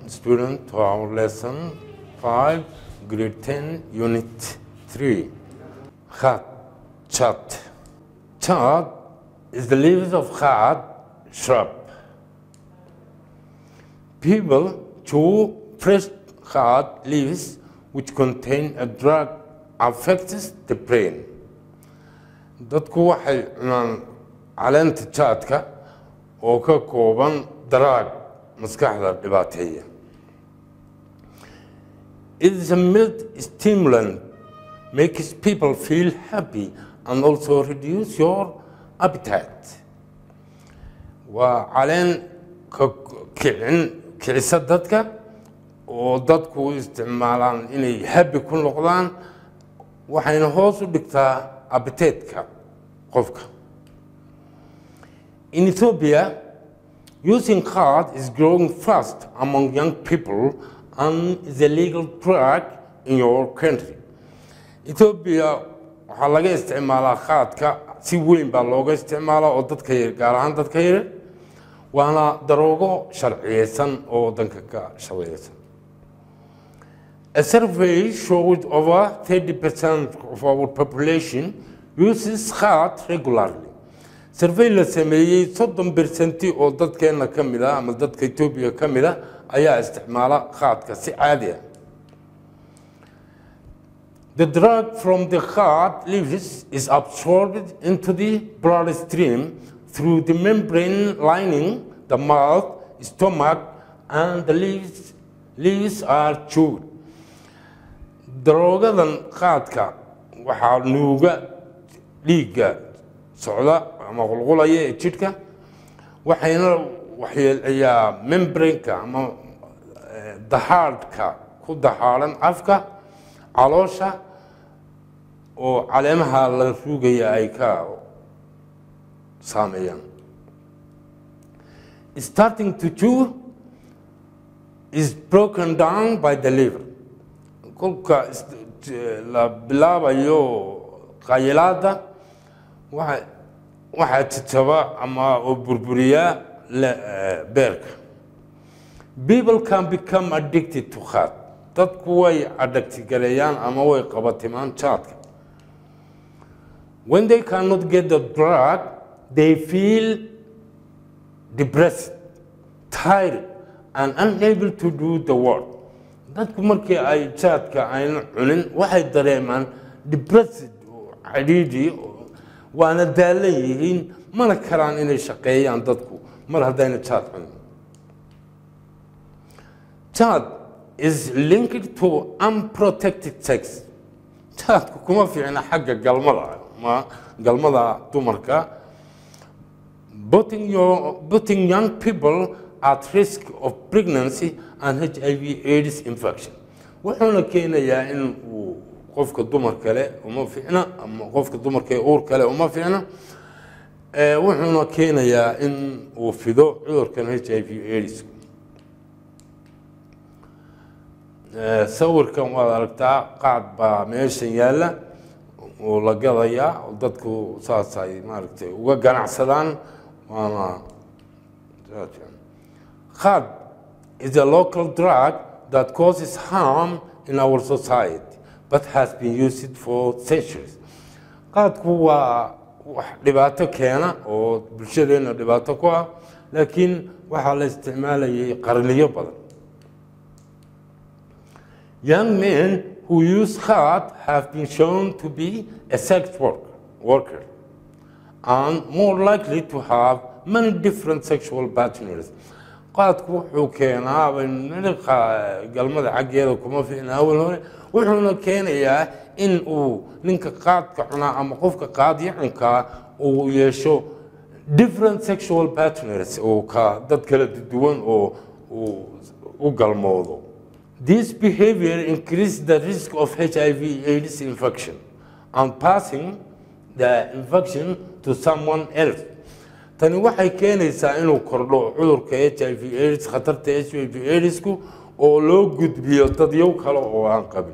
student to our lesson 5, grade 10, unit 3. Khat, chat. Chat is the leaves of khat shrub. People chew fresh khat leaves which contain a drug affects the brain. dadku waxay cunaan caleenta jaadka oo ka kooban daraag maskaxda dhibaateeya It is a mild stimulant, makes people feel happy and also reduce your appetite. Waa caleen ka kicin kicisa dadka oo dadku u isticmaalaan inay happy ku noqdaan waxayna hoos u dhigtaa appetite-ka qofka. In Ethiopia, using card is growing fast among young people and is a legal drug in your country. Ethiopia waxaa laga isticmaalaa khaadka si weyn baa looga isticmaalaa oo dadka yar gaar ahaan dadka yar waana daroogo sharciyeysan oo wadanka ka shaqeeysan. A survey showed over 30% of our population uses khat regularly. survey la sameeyey soddon bersenti oo dadkeena ka mid ah ama dadka etoobiya ka mid ah ayaa isticmaala khaadka si caadi ah The drug from the heart leaves is absorbed into the bloodstream through the membrane lining the mouth, stomach, and the leaves, leaves are chewed. Daroogadan qaadka waxaa nuuga dhiigga socda ama qulqulaya ee jidhka waxayna waxyeelayaa membraneka ama dahaadhka ku dahaadhan afka caloosha oo caleemaha la ruugaya ay ka saameeyaan starting to chew is broken down by the liver kolka la bilaabayo qayilaada waxa waxaa jajaba ama oo burburiyaa beerka people can become addicted to khat dadku way adagtigareeyaan ama way qabatimaan jaadka when they cannot get the drug they feel depressed tired and unable to do the work dadku markii ay jaadka ayna cunin waxay dareemaan depressed cadhiidhi waana daalan yihiin mana karaan inay shaqeeyaan dadku mar haddayna jaad cunin jaad is linked to unprotected sex jaadku kuma fiicna xagga galmada ma galmada dumarka putting, your, putting young people at risk of pregnancy and HIV AIDS infection wuxuuna keenayaa in uu qofka dumar kale uma fiicna ama qofka dumarka ee uur kale uma fiicna wuxuuna keenayaa in uu fido cudurkan h i v aids sawirkan waad aragtaa qaad baa meeshan yaalla oo la gadayaa oo dadku saas ay maaragtay uga ganacsadaan waana qaad is a local drug that causes harm in our society but has been used for centuries qaadku waa wax dhibaato keena oo bulshadeena dhibaato ku ah laakiin waxaa la isticmaalayay qarniyo badan young men who use khat have been shown to be a sex work, worker and more likely to have many different sexual partners qaadku wuxuu keenaa galmada xaggeeda kuma fiicna awal hore wuxuuna keenayaa in uu ninka qaadka cunaa ama qofka qaadyacinkaa uu yeesho different sexual partners oo ka dad kala duwan oo uu u galmoodo this behavior increases the risk of hiv aids infection and passing the infection to someone else tani waxay keenaysaa inuu kordho cudurka h i v aids khatarta h i v aidsku oo loo gudbiyo dadyow kale oo aan qabin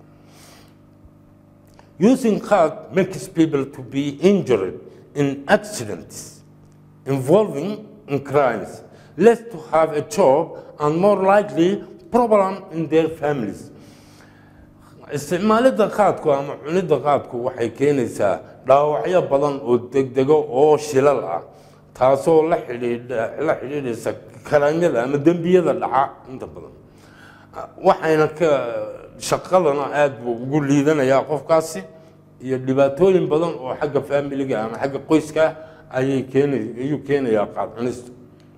using khat makes people to be injured in accidents involving in crimes less to have a job and more likely problem in their families isticmaalidda qaadku ama cunidda qaadku waxay keenaysaa dhaawacyo badan oo degdego oo shilal ah taasoo la xidhiidha la xidhiidhaysa kalaamyada ama dembiyada dhaca inta badan waxayna ka shaqadana aada buu ugu liidanayaa qofkaasi iyo dhibaatooyin badan oo xagga faamiliga ama xagga qoyska ayay keenay ayuu keenayaa qaad cunistu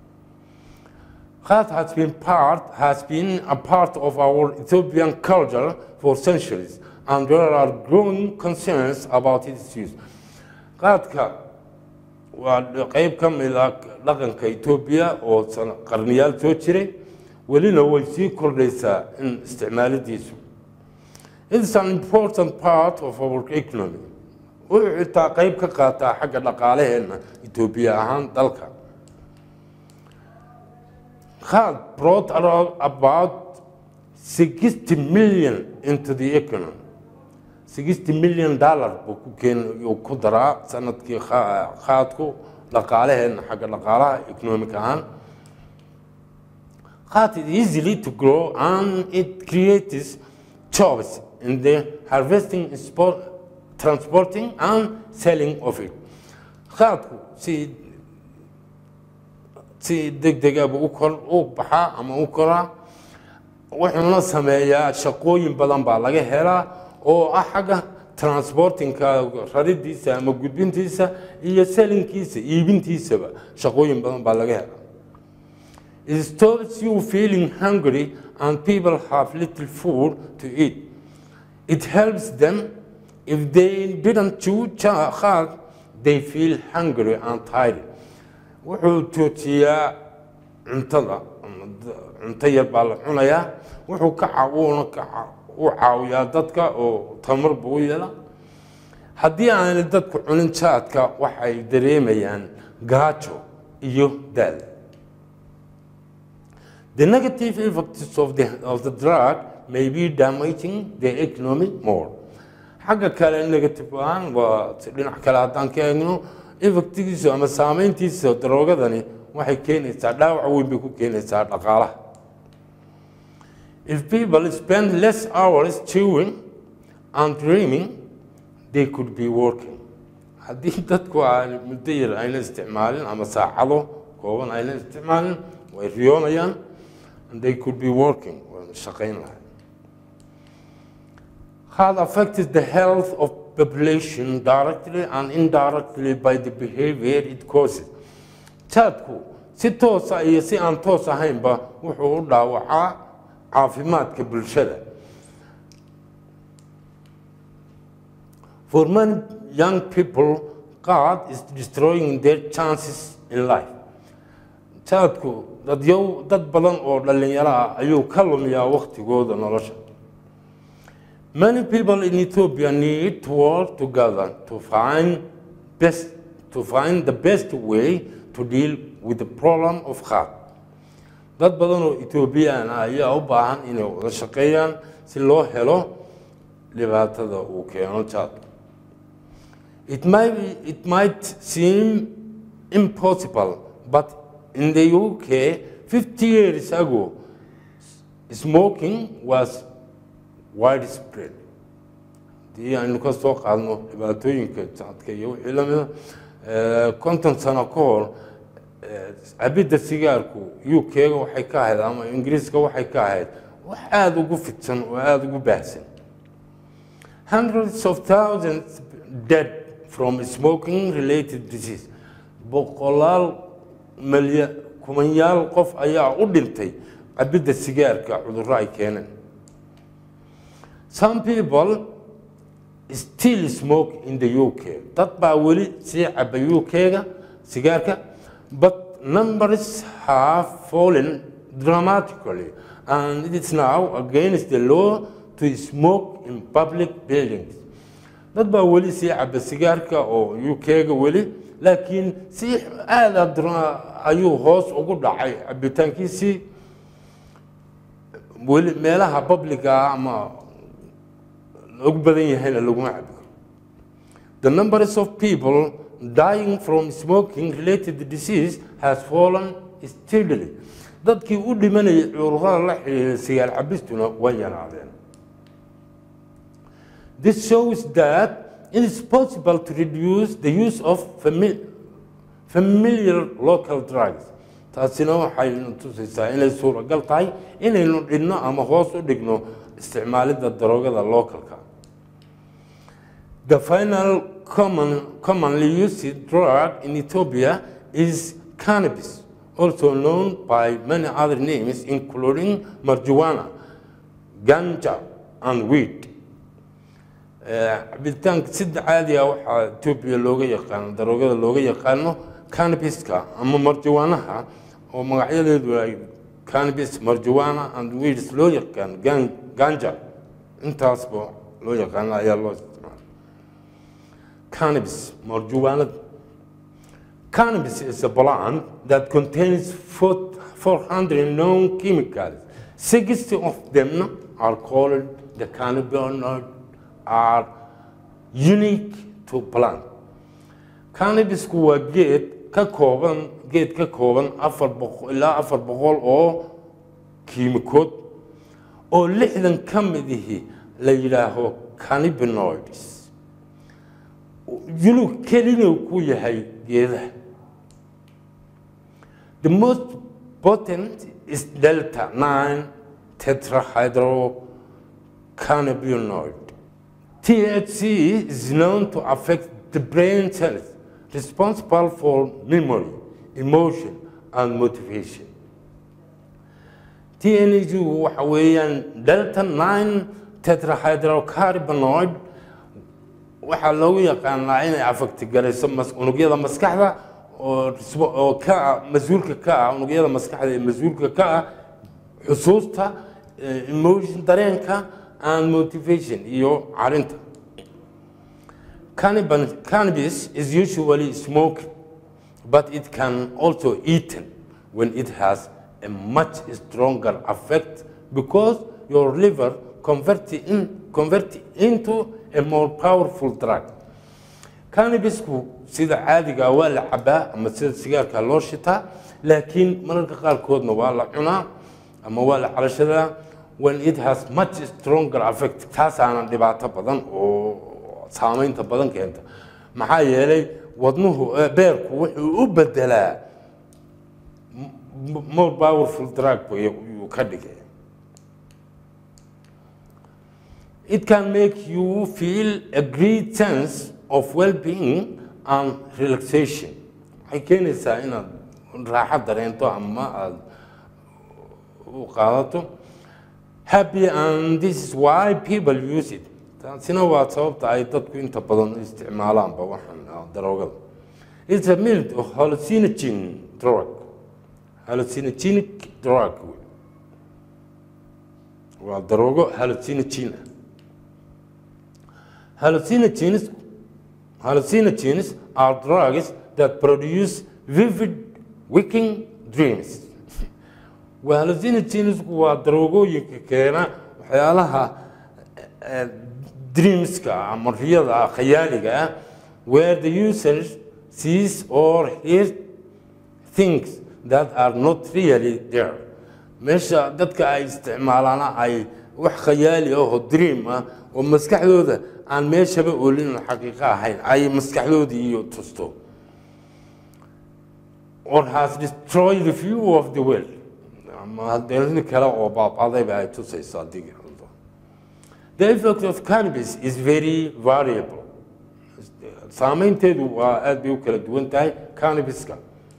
Khat has been part has been a part of our Ethiopian culture for centuries, and there are growing concerns about its use. Qaadka waa qayb ka mid ah dhaqanka Ethiopia oo qarniyaal soo jiray welina way sii kordhaysaa in isticmaalidiisu It is an important part of our economy. Wuxuu xitaa qayb ka qaataa xagga dhaqaalaheena Ethiopia ahaan dalka. Khat brought around about 60 million into the economy. 60 million dollar buu ku keen uu ku daraa sanadkii khaadku dhaqaalaheena xagga dhaqaalaha economic ahaan. Khat is easily to grow and it creates jobs in the harvesting, sport, transporting and selling of it. Khaadku si si degdega buu u kor u baxaa ama u koraa wuxuuna sameeyaa shaqooyin badan baa laga helaa oo ah xagga transportingka raridiisa ama gudbintiisa iyo selinkiisa iibintiisaba shaqooyin badan baa laga helaa It stops you feeling hungry and people have little food to eat. It helps them if they didn't chew hard, they feel hungry and tired. wuxuu joojiyaa cuntada cunto yar baa la cunayaa wuxuu ka wuuna ka u caawiyaa dadka oo tamar buu u yeela haddii aanay dadku cunin jaadka waxay dareemayaan gaajo iyo daal The negative effects of the, of the drug may be damaging the economy more. xagga kale negative ahaan waa dhinac kale haddaan ka eegno effectigiisu ama saameyntiisa daroogadani waxay keenaysaa dhaawac weyn bay ku keenaysaa dhaqaalaha if people spend less hours chewing and dreaming they could be working haddii dadku aan muddo yar ayna isticmaalin ama saacado kooban ayna isticmaalin way riyoonayaan and they could be working way shaqayn lahay had affected the health of population directly and indirectly by the behavior it causes. Jaadku si toosa iyo si aan toos ahaynba wuxuu u dhaawacaa caafimaadka bulshada. For many young people, God is destroying their chances in life. Jaadku dadyow dad badan oo dhallinyaro ah ayuu ka lumiyaa waqtigooda nolosha. Many people in Ethiopia need to work together to find best to find the best way to deal with the problem of heart. Dad badan oo Ethiopian ah ayaa u baahan inay wada shaqeeyaan si loo helo dhibaatada uu keeno jaad. It might be, it might seem impossible, but in the UK 50 years ago smoking was widespread haddii aynu ka soo qaadno dhibaatooyinka jaadka iyo wixii la mida konton sano ka hor cabidda sigaarku u k-ga waxay ka ahayd ama ingiriiska waxay ka ahayd wax aada ugu fidsan oo aada ugu baahsan hundreds of thousands dead from smoking related disease boqolaal malya kumanyaal qof ayaa u dhintay cabidda sigaarka cudurro ay keeneen Some people still smoke in the UK. Dad baa weli sii caba UK-ga sigaarka, but numbers have fallen dramatically and it is now against the law to smoke in public buildings. Dad baa weli sii caba sigaarka oo UK-ga weli, laakiin si aada ayuu hoos ugu dhacay cabitaankiisii weli meelaha publica ama ugu badan yahayna laguma cabi karo the numbers of people dying from smoking related disease has fallen steadily dadkii u dhimanayay cudurrada la xiriira sigaar cabistuna way yaraadeen This shows that it is possible to reduce the use of fami- familiar local drugs. taasina waxaynu tusaysaa inay suuragal tahay inaynu dhigno ama hoos u dhigno isticmaalidda daroogada localka. The final common, commonly used drug in Ethiopia is cannabis, also known by many other names, including marijuana, ganja, and weed. cabitaanka sida caadiga waxaa etoobiya looga yaqaano daroogada looga yaqaano cannabiska ama marjawaanaha oo magacyadeedu ay cannabis marjawana and weeds loo yaqaan gan- ganja intaasba loo yaqaano ayaa loo isticmaala cannabis marjawaanada cannabis is a plant that contains four- 400 known chemicals 60 of them are called the cannabinoid are unique to plant cannabisku waa geed ka kooban geed ka kooban afar boqol ilaa afar boqol oo kiimikood oo lixdan ka mid ihi la yidhaaho cannabinoids yunug kelina ku yahay geedaha the most potent is delta 9 tetrahydrocannabinoid THC is known to affect the brain cells responsible for memory, emotion, and motivation. TNG waxa weeyaan delta 9 tetrahydrocannabinoid waxaa loogu yaqaanaa inay afagtigarayso mas- unugyada maskaxda oo risbo- oo ka ah mas-uulka ka ah unugyada maskaxda ee mas-uulka ka ah xusuusta eh, emotion dareenka and motivation iyo carinta Cannabis, cannabis is usually smoked, but it can also eaten when it has a much stronger effect because your liver convert in, convert into a more powerful drug. Cannabisku sida caadiga ah waa la cabaa ama sida sigaarka loo shitaa laakiin mararka qaarkoodna waa la cunaa ama waa la calashadaa when it has much stronger effect taasaana dhibaato badan oo saamaynta badan keenta maxaa yeelay wadnuhu eh, beerku wuxuu u bedelaa m- more powerful drug buu yuu ka dhigay It can make you feel a great sense of well-being and relaxation. Waxay keenaysaa inaad raaxo dareento ama aad u qaadato. Happy and this is why people use it. Taasina waa sababta ay dadku inta badan u isticmaalaanba waxan ah, daroogada. It's a mild hallucinogen drug. Hallucinogenic drug. Waa daroogo hallucinogen ah. Hallucinogens, hallucinogens are drugs that produce vivid waking dreams. Waa hallucinogens waa daroogooyinka keena waxyaalaha eh, dreamska ah ama riyada ah, khayaaliga ah, where the user sees or hears things that are not really there. Meesha dadka ay isticmaalaana ay wax khayaali ah oo dream ah oo maskaxdooda aan meeshaba oolin oo xaqiiqo ahayn ay maskaxdoodii iyo tusto or has destroyed the view of the world ama haddii kale oo baabadayba ay tusayso haddii qaldo. The effect of cannabis is very variable. Saameynteedu waa aad bay u kala duwan tahay cannabiska.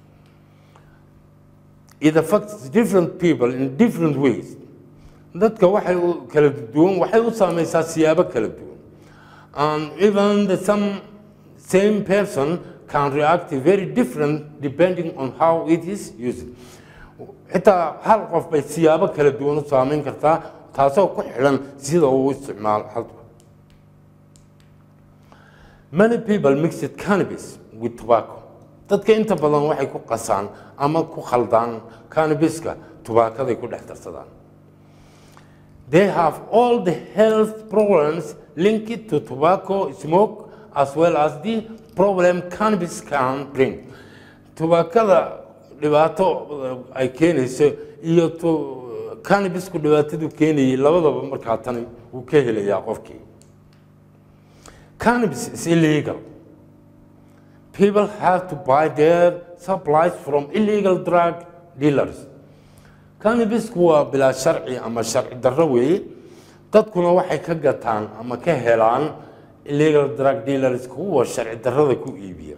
It affects different people in different ways. Dadka waxay u kala duwan waxay u saameysaa siyaabo kala duwan. And even the some same person can react very different depending on how it is used. xitaa hal qof bay siyaabo kala duwan u saameyn kartaa taasoo ku xidhan sida uu u isticmaalo halka many people mixed cannabis with tobacco dadka inta badan waxay ku qasaan ama ku khaldaan cannabiska tubaakaday ku dhex darsadaan they have all the health problems linked to tobacco smoke as well as the problem cannabis can bring tubaakada dhibaato ay keenayso iyo to cannabisku dhibaatadu keenayay labadaba markaa tani wuu ka helayaa qofkii cannabis is illegal people have to buy their supplies from illegal drug dealers cannabisku waa bilaa sharci ama sharci darro weeye dadkuna waxay ka gataan ama ka helaan illegal drug dealers kuwa sharci darrada ku iibiya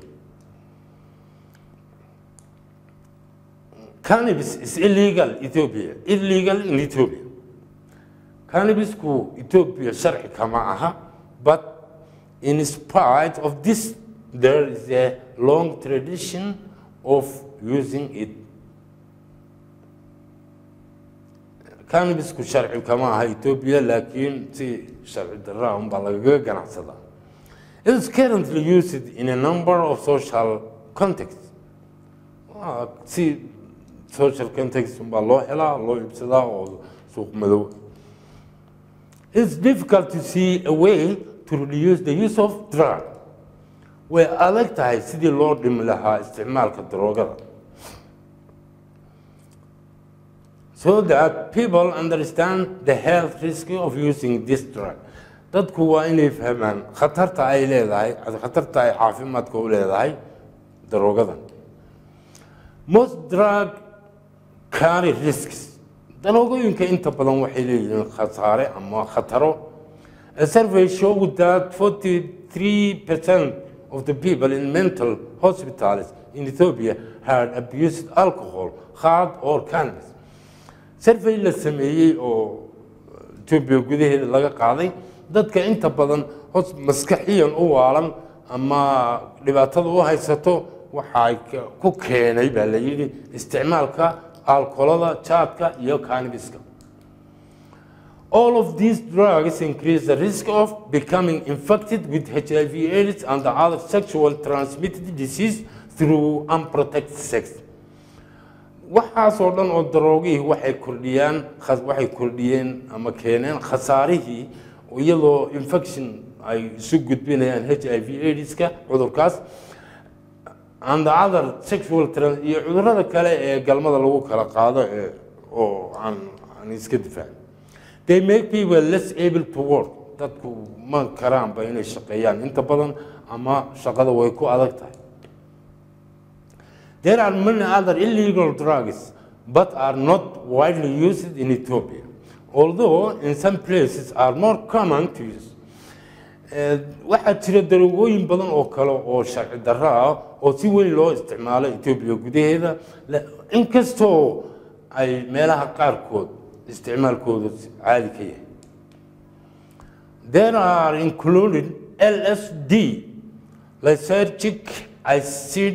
cannabis is illegal Ethiopia illegal in Ethiopia cannabisku Ethiopia sharci kama aha but in spite of this there is a long tradition of using it cannabisku sharci kama aha Ethiopia laakiin si sharci darra un baa lagaga ganacsadaa it is currently used in a number of social contexts Waa si social context un baa loo helaa loo iibsadaa oo suuq madow it's difficult to see a way to reduce the use of drug way adag tahay sidii loo dhimi lahaa isticmaalka daroogada so that people understand the health risk of using this drug dadku waa inay fahmaan khatarta ay leedahay khatarta ay caafimaadka u leedahay daroogadan most drug carry risks daroogooyinka inta badan waxay leeyihiin khasaare ama khataro a survey showed that 43% of the people in mental hospitals in Ethiopia had abused alcohol, hard or cannabis. survey la sameeyey oo Ethiopia gudaheeda laga qaaday dadka inta badan hos maskaxiyan u waalan ama dhibaatada u haysato waxay ku keenay baa la yidhi isticmaalka alkoolada jaadka iyo cannabiska all of these drugs increase the risk of becoming infected with HIV AIDS and other sexual transmitted disease through unprotected sex waxaasoo dhan oo daroogihii waxay kordhiyaan waxay kordhiyeen ama keeneen khasaarihii iyadoo infection ay isu gudbinayaan h i v aidska cudurkaas and the other sexual trans iyo cudurrada kale ee galmada lagu kala qaado ee oo aan aan iska difaacin they make people less able to work dadku ma karaanba inay shaqeeyaan inta badan ama shaqada way ku adag tahay There are many other illegal drugs, but are not widely used in Ethiopia, although in some places are more common to use. waxaa jira daroogooyin badan oo kale oo sharci darro ah oo si weyn loo isticmaalo Ethiopia gudaheeda inkastoo ay meelaha qaarkood isticmaalkooda caadi ka yahay There are included LSD, lysergic acid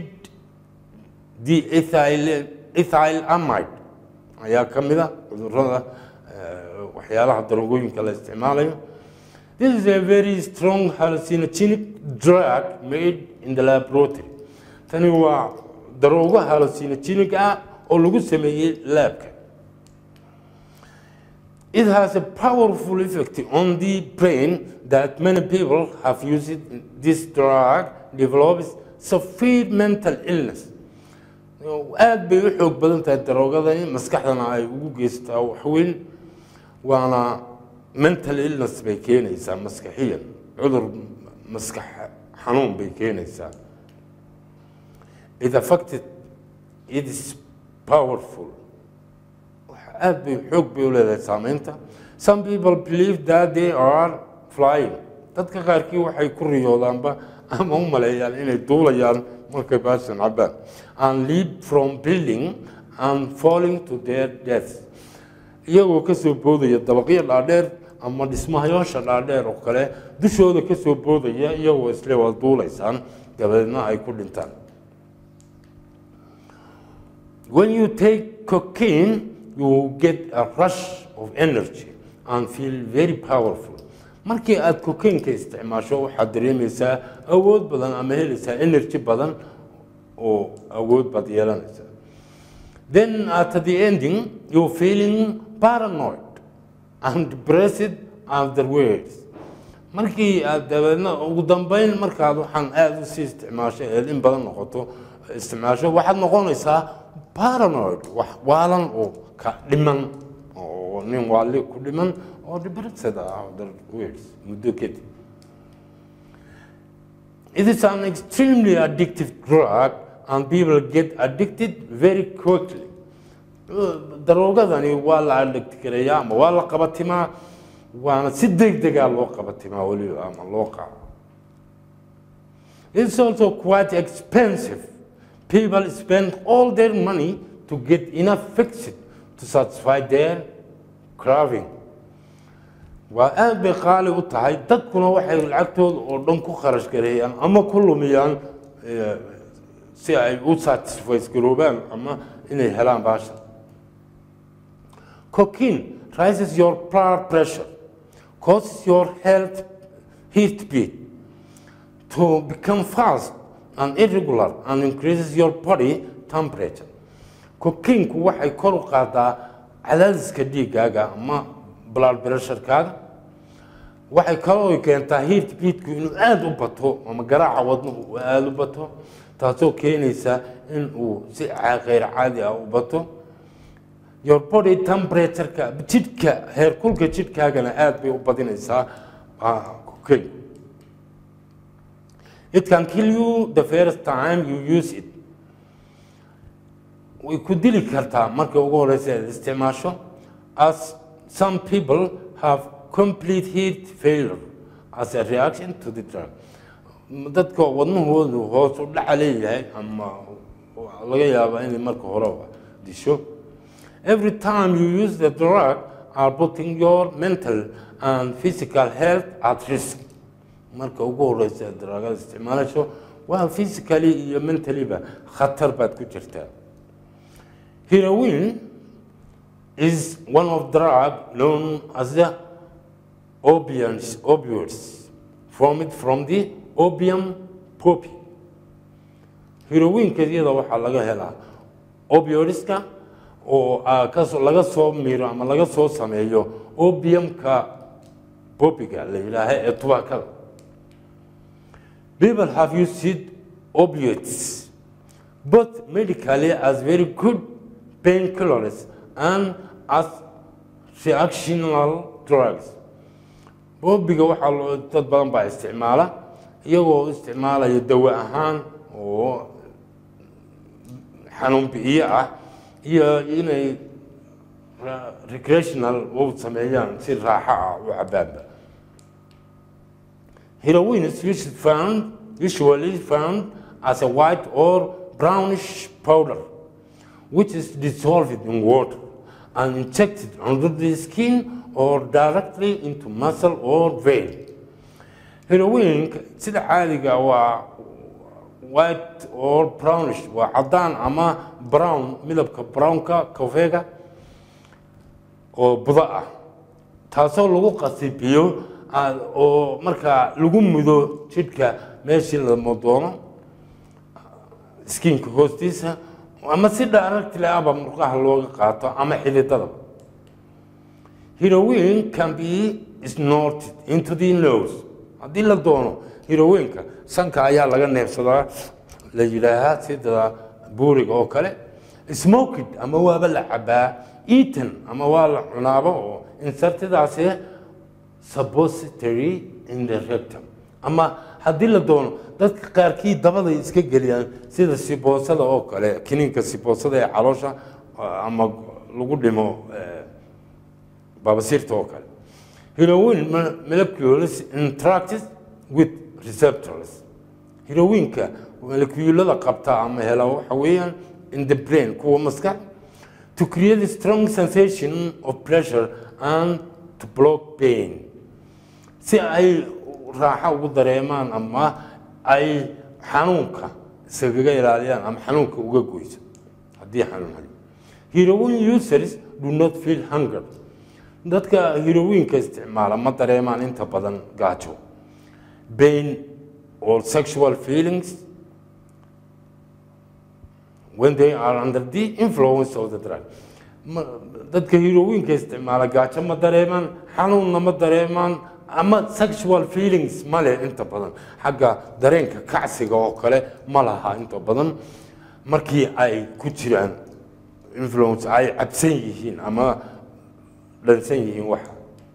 the ethyl ethylamide ayaa ka mid a cudurrada waxyaalaha daroogooyinka la isticmaalayo this is a very strong hallucinogenic drug made in the laboratory tani waa daroogo hallucinogenic ah oo lagu sameeyey laabka It has a powerful effect on the brain that many people have used this drug develops severe mental illness aad bay u xoog badan tahay daroogadani maskaxdana ay ugu geystaa waxweyn waana mental illness bay keenaysaa maskaxiyan cudur maskax xanuun bay keenaysaa it affected it is powerful aad bay xoog bay u leedahay saameynta some people believe that they are flying dadka qaarkii waxay ku riyoodaanba ama u maleeyaan inay duulayaan markay baashan cabaan and leap from building and falling to their death iyagoo ka soo boodaya dabaqyo dhaadheer ama dhismahayoosha dhaadheer oo kale dushooda ka soo boodaya iyagoo isle waa duulaysaan dabadeedna ay ku dhintaan when you take cocaine you get a rush of energy and feel very powerful markii aad cocaine-ka isticmaasho waxaad dareemaysaa awood badan ama helaysaa energy badan oo awood baad yeelanaysaa then at the ending you're feeling paranoid and depressed afterwards markii aad dabeedna ugu dambeyn markaad waxaan aada usii isticmaasho ee in badan noqoto isticmaasho waxaad noqonaysaa paranoid wax waalan oo ka dhiman oo nin waali ku dhiman oo dhibarsada ah other words muddo kadib It is an extremely addictive drug and people get addicted very quickly. daroogadani waa la adhigti kareeyaa ama waa la qabatimaa waana si degdegaa loo qabatimaa weliba ama loo qaado It's also quite expensive. People spend all their money to get enough fixed to satisfy their craving. waa aad bay qaali u tahay dadkuna waxay lacagtooda oo dhan ku kharash gareeyaan ama ku lumiyaan eh, si ay u satisfies garoobaan ama inay helaan baasha cocaine rises your blood pressure causes your health heartbeat to become fast and irregular and increases your body temperature cocaine-ku waxay kor u qaadaa cadaadiska dhiiggaaga ama blood pressure-kaaga waxay kaloo keentaa heart beatku inuu aada u bato ama garaaca wadnuhu uu aada u bato taasoo keenaysa in uu si ca- kheyr caadi ah u bato your body temperature-ka jidhka heerkulka jidhkaagana aada bay u badinaysaa ah, cocaine It can kill you the first time you use it. way ku dili kartaa marka ugu horeysa aad isticmaasho as some people have complete heat failure as a reaction to the drug dadka wadnahoodu hoos u dhaca leeyahay ama laga yaabaa inay marka hore disho every time you use the drug are putting your mental and physical health at risk marka ugu horeysa aad dragada isticmaalayso waa physically iyo mentally-ba khatar baad ku jirtaa Heroin is one of drug known as the opiates, opioids, formed from the opium poppy. Heroinka iyada waxaa laga helaa opioidska oo ah, kasoo laga soo miro ama laga soo sameeyo opiumka poppyga la yidhaaha ee tubaakada. People have used opioids both medically as very good painkillers and as reactional drugs. Boobiga waxaa loo dad badan baa isticmaala iyagoo isticmaalaya dawo ahaan oo xanuun bi'iye ah iyo inay ra- recreational u sameeyaan si raaxo ah u cabaanba. Heroin is usually found, usually found as a white or brownish powder, which is dissolved in water and injected under the skin or directly into muscle or vein. Heroin sida caadiga ah waa white or brownish waa cadaan ama brown midabka brownka kafeega oo budo ah taasoo lagu qasibiyo ah, oo markaa lagu mudo jidhka meeshii lama doono skinka hoostiisa ama si directly ahba murqaha looga qaato ama xididada heroin can be snorted into the nose haddii la doono heroinka sanka ayaa laga neefsadaa la yidhaahaa sida buuriga oo kale smoked ama waaba la cabaa eaten ama waa la cunaaba oo insertidaasi suppository in the rectum ama haddii la doono dadka qaarkii dabaday iska geliyaan sida siboosada oo kale kiniinka siboosada ee caloosha ama lagu dhimo eh, baabasiirta oo kale heroin mo- molecules interacts with receptors heroinka molecuulada qabta ama hela waxa weeyaan in the brain kuwa maskax to create a strong sensation of pleasure and to block pain si ay raaxo ugu dareemaan ama ay xanuunka iskaga ilaaliyaan ama xanuunka uga goyso haddii xanuun hayo heroin users do not feel hunger dadka heroinka isticmaala ma dareemaan inta badan gaajo pain or sexual feelings when they are under the influence of the drug Ma- dadka heroinka isticmaala gaajo ma dareemaan xanuunna ma dareemaan ama sexual feelings ma leh inta badan xagga dareenka kacsiga oo kale ma laha inta badan markii ay ku jiraan influence ay cabsan yihiin ama dhansan yihiin waxa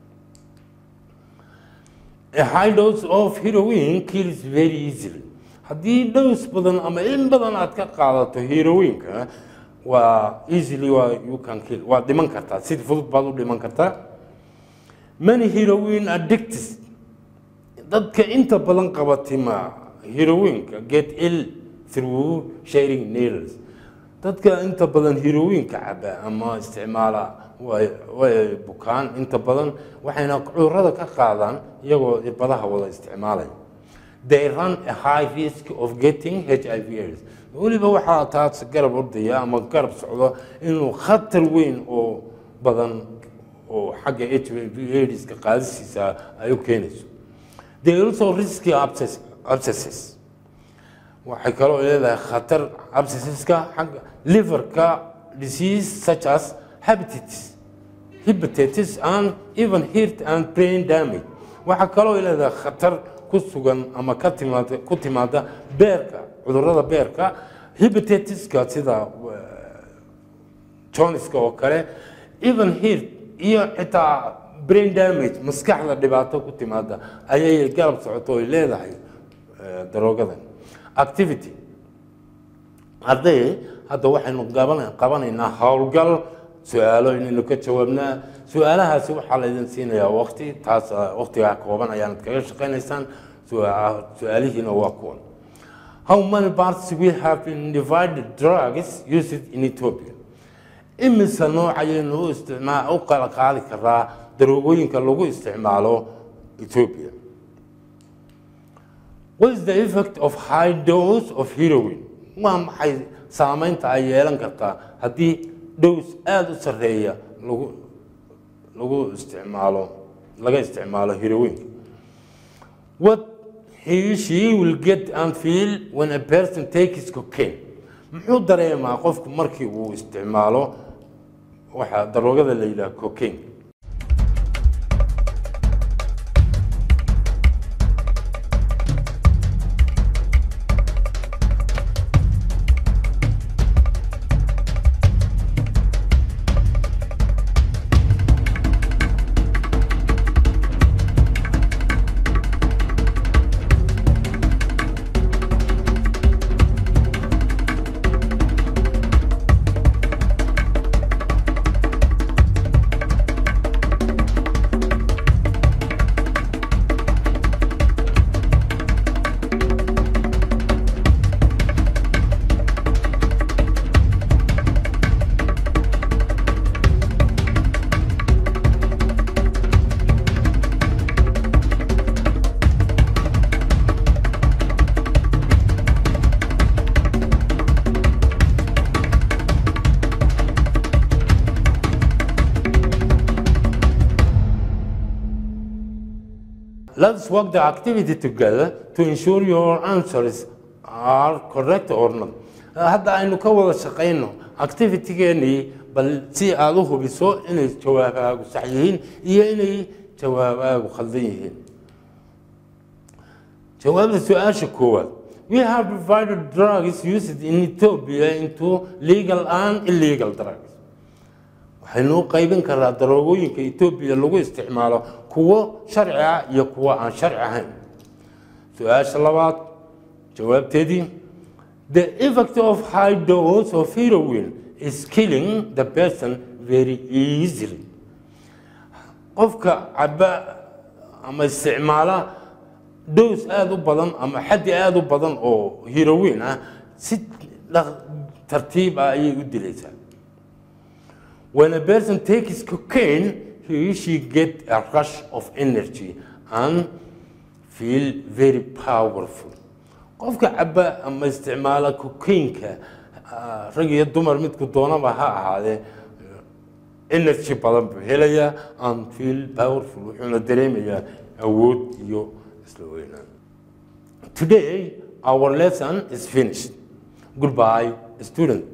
a high dose of heroin kills very easily haddii dose badan ama in badan aad ka qaadato heroinka waa easily waa you can kill waa dhiman kartaa si fudud baad u dhiman kartaa many heroin addicts dadka inta badan qabatima heroinka get ill through sharing needles dadka inta badan heroinka caba ama isticmaala way way bukaan inta badan waxayna cudurrada ka qaadaan iyagoo irbadaha wada isticmaalaya they run a high risk of getting h i v aids weliba waxaa taas garab ordaya ama garab socdo inuu khatar weyn oo badan oo xagga h i v aidska qaadisiisa ay u keenayso they also risky abscess- abscesses waxay kaloo leedahay khatar abscesseska xagga liverka disease such as hepatitis hepatitis and even heart and brain damage waxaa kaloo leedahay khatar ku sugan ama ka timaada ku timaada beerka cudurrada beerka hepatitiska sida joniska oo kale even heart iyo xitaa brain damage maskaxda dhibaato ku timaada ayay garab socoto oy leedahay eh, daroogadan activity hadday hadda waxaynu gaban- qabanaynaa howlgal su-aalo inaynu ka jawaabnaa su-aalahaasi waxaa laydin siinayaa waqti taas ah, waqtigaa kooban ayaanad kaga shaqaynaysaan su- su-aalihiina waa kuwan how many parts we have in divided drugs used in Ethiopia imise nooc ayaynu u isticmaa u kala qaadi karaa daroogooyinka lagu isticmaalo Ethiopia What is the effect of high dose of heroin? Waa maxay saameynta ay yeelan kartaa haddii dose aada u sarreeya lagu lagu isticmaalo laga isticmaalo heroinka? What he she will get and feel when a person takes cocaine? Muxuu dareemaa qofku markii uu isticmaalo waxa daroogada la yidhaha cocaine? Let's work the activity together to ensure your answers are correct or not. Hadda aynu ka wada shaqayno activity-geenii bal si aad u hubiso inay jawaabaagu sax yihiin iyo inay jawaabaagu khaldan yihiin. Jawaabta su-aasha koowaad. We have divided drugs used in Ethiopia into legal and illegal drugs. waxaynu u qaybin karaa daroogooyinka etoobiya lagu isticmaalo kuwo sharci ah iyo kuwo aan sharci ahayn su-aasha labaad jawaabteedii the effect of high dose of heroin is killing the person very easily qofka caba ama isticmaala dose aada u badan ama xaddi aada u badan oo heroin ah si dhaq- tartiib ah ayay u dilaysaa When a person takes cocaine, he or she get a rush of energy and feel very powerful. qofka caba ama isticmaala cocaine-ka ah, rag iyo dumar midku doonaba ha ahaadee energy badan buu helayaa and feel powerful wuxuuna dareemayaa awood iyo isla weynaan Today, our lesson is finished. Goodbye, student.